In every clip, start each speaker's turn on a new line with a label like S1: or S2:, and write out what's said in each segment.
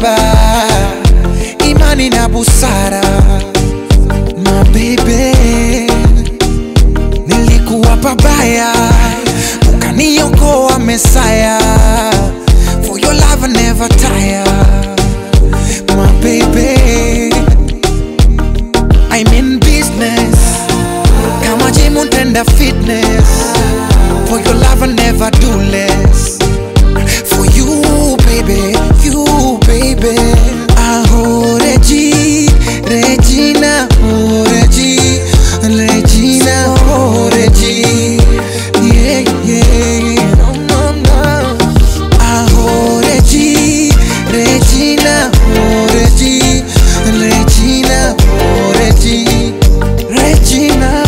S1: baba, imani na busara. My baby, nilikuwa pabaya, ukaniokoa Mesaya. For your love I never tire, my baby. I'm in business, kama gym untenda fitness. For your love I never do less. For you, baby, you, baby. Aho, Regi, Regina, oh, Regi, Regina, oh, Regi. Yeah, yeah. No, no, no. Aho, Regi, Regina, oh, Regi, Regina, oh, Regi, Regina.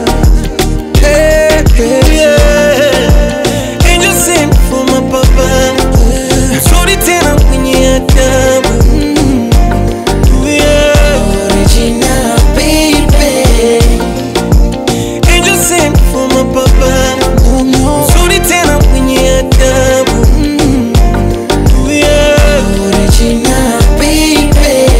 S1: Hey, hey,
S2: Yeah. Angel sent for my papa mzuri tena mwenye adabu Yeah.
S1: Regina, baby.
S2: Angel sent for my papa
S1: No, no.
S2: mzuri tena mwenye adabu Yeah.
S1: Regina, baby.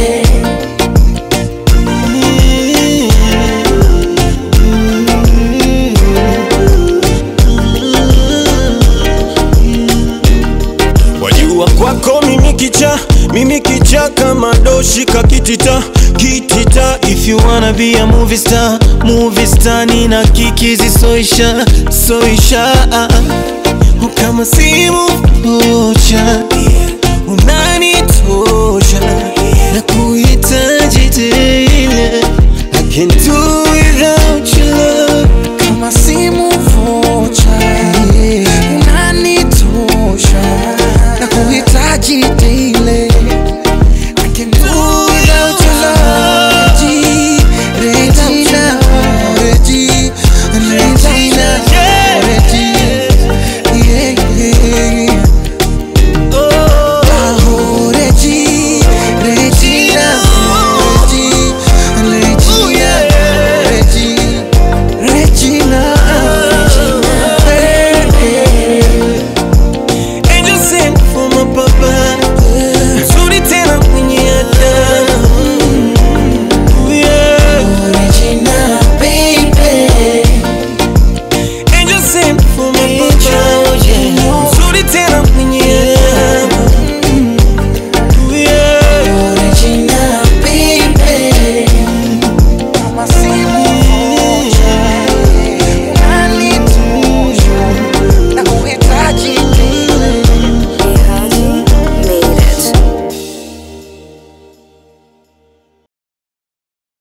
S2: Wajua kwako mimi kicha, mimi kicha kama doshi kakitita kitita. If you wanna be a movie star, movie star nina kikizi soisha soisha kama simu moja